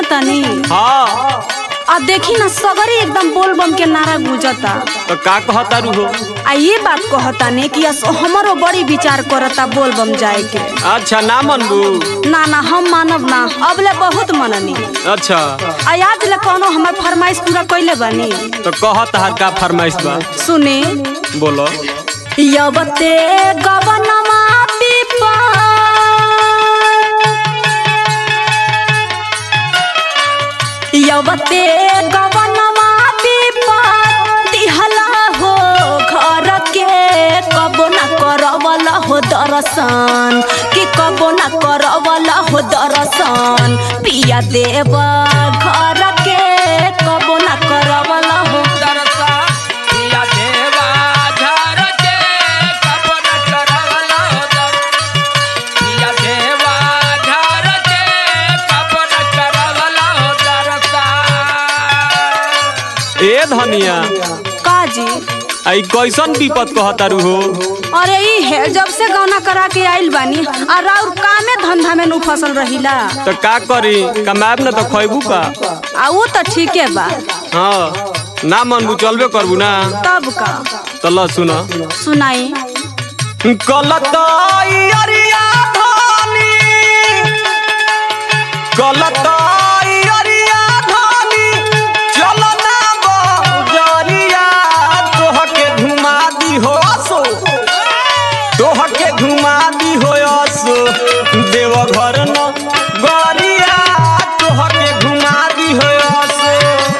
तनी हाँ आ देखी ना सगरी एकदम बोल बम के नारा गुजता तो का कहता रू हो आ ये बात कहता ने कि अस- हमरो बड़ी विचार करता बोल बम जाए के अच्छा ना मनबू ना ना हम मानब ना अबले बहुत मननी अच्छा आ आज ले कोनो हमर फरमाइश पूरा कइले बानी तो कहत हर का फरमाइश बा सुने बोलो यवते गवनमा पिपा यवते गवनमा पिपा दिहला हो घर के कबो न करवला हो दर्शन कि कबो न करवला हो दर्शन पिया देव घर के कबो न करवला हो ए धनिया काजी आई कैसन विपत कहता रू हो अरे ई है जब से गौना करा के आइल बानी आ राउर कामे धंधा में नु फसल रहिला तो का करी कमाब ना तो खैबू का आ वो तो ठीके बा हाँ ना मनबू चलबे करबू ना तब का तो ल सुन सुनाई कलताइयरिया धानी कलताइयरिया धानी चलो ना बजरिया तोहके घुमा दी हो सो तोहके घुमा दी हो सो देव घर न गरिया तोहके घुमा दी हो सो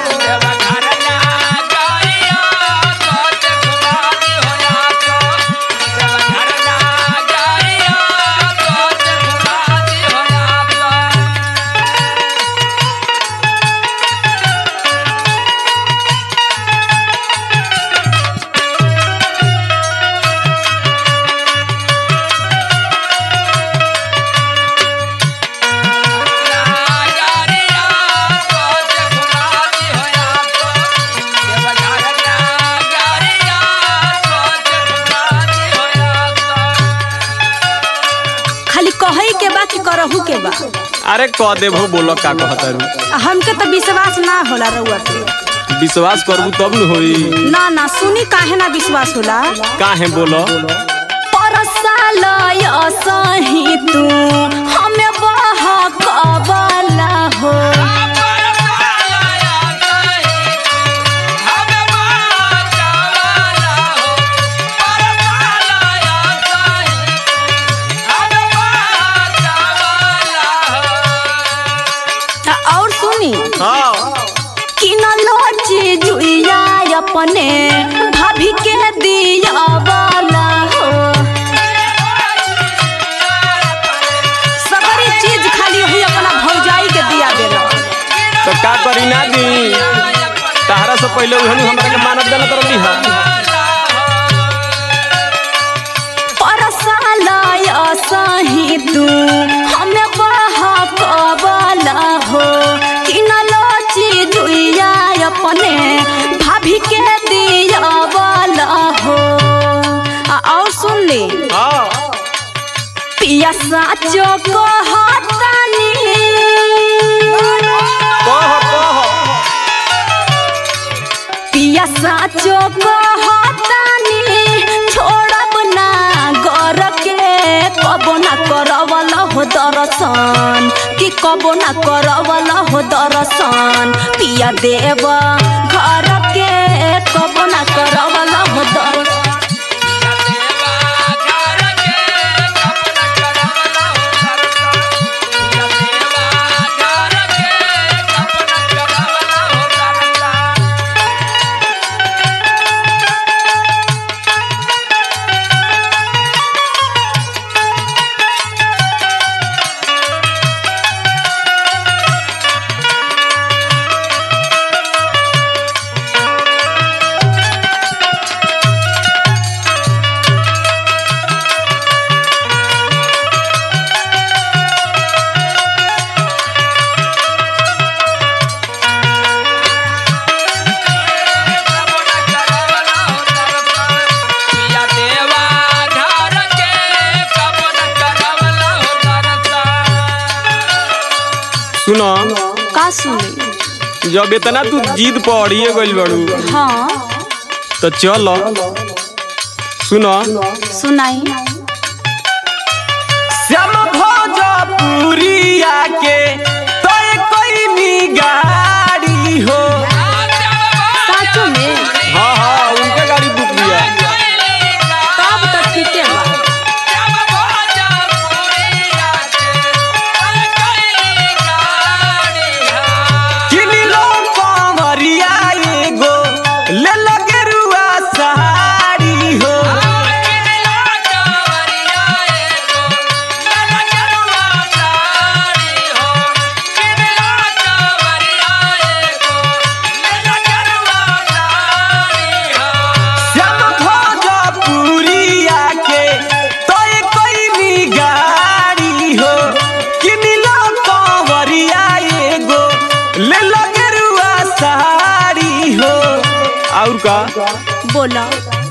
खाली कहई के बा कि करहु के बा अरे कह देबो बोलो का कहता रू आ हमके तो विश्वास ना होला रउआ पे विश्वास करबू तब न होई ना ना सुनी काहे ना विश्वास होला काहे बोलो परसालय सही तू हमें बह कबला हो आ, और सुनी हाँ कि न लोची जुइया अपने भाभी के दिया वाला हो सबरी चीज खाली हुई अपना भौजाई के दिया देला तो का करी ना दी तहरा से पहले उहनु हमरा के मानव देना तरली हा परसालय सही तू हमें बहा कबला हो कि न लोची जुइया अपने भाभी के दिया वाला हो आ, और सुन ले हाँ पिया साचो कहतानी कह कह पिया साचो कहतानी छोड़ब ना घर के कबो ना करवल हो दर्शन कि कबो ना करवल हो दर्शन पिया देव घर के कबो ना करवल हो दर्शन का सुनी जब इतना तू जिद पड़िए गइल बड़ू हाँ तो चल सुनो सुनाई श्याम भोजपुरिया के तोय कोई गाड़ी हो साचो में हाँ हाँ उनके गाड़ी बुक किया तब तो ठीके बा किनी लो कंवरिया एगो ले लगे रुआ साड़ी हो श्याम भोजपुरिया के तोय कोई गाड़ी हो किनी लो कंवरिया एगो ले लगे रुआ साड़ी हो और का बोला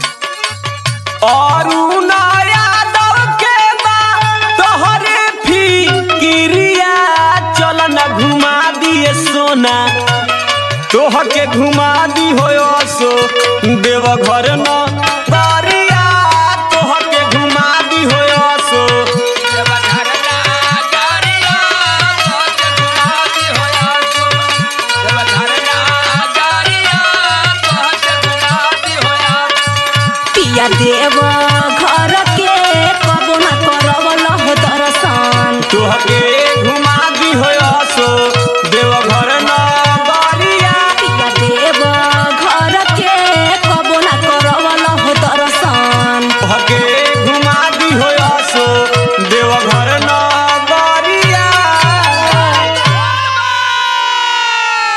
और यादव के बा तोहरे फिकिरिया चल न घुमा दिए सोना तोह के घुमा दी हो सो देव घर न तारिया तोह के घुमा दी हो सो पिया देव घर के कबो ना करवल हो दर्शन तोह के घुमा दी हो सो देव घर न तारिया पिया देव घर के कबो ना करवल हो दर्शन तोह के घुमा दी हो सो देव घर न तारिया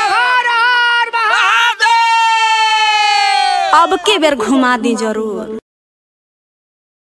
अब के बेर घुमा दी जरूर